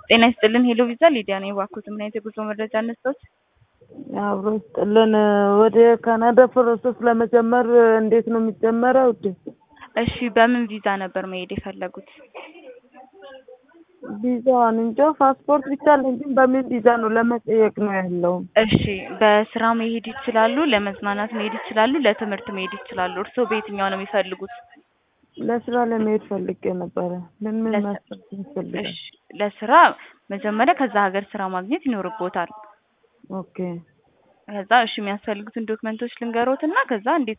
ጤና ይስጥልን ሄሎ ቪዛ ሊዲያ ነኝ። እባክዎት ምን አይነት የጉዞ መረጃ እንስጥዎት? አብሮ ይስጥልን። ወደ ካናዳ ፕሮሰስ ለመጀመር እንዴት ነው የሚጀመረው? ውዴ እሺ በምን ቪዛ ነበር መሄድ የፈለጉት? ቪዛዋን እንጃ ፓስፖርት ብቻ አለኝ፣ ግን በምን ቪዛ ነው ለመጠየቅ ነው ያለው። እሺ በስራ መሄድ ይችላሉ፣ ለመዝናናት መሄድ ይችላሉ፣ ለትምህርት መሄድ ይችላሉ። እርስዎ በየትኛው ነው የሚፈልጉት? ለስራ ለመሄድ ፈልጌ ነበረ። ምን ምን ለስ- መስራት ያስፈልጋል? እሺ ለስራ መጀመሪያ ከዛ ሀገር ስራ ማግኘት ይኖርቦታል። ኦኬ ከዛ እሺ የሚያስፈልጉትን ዶክመንቶች ልንገሮት እና ከዛ እንዴት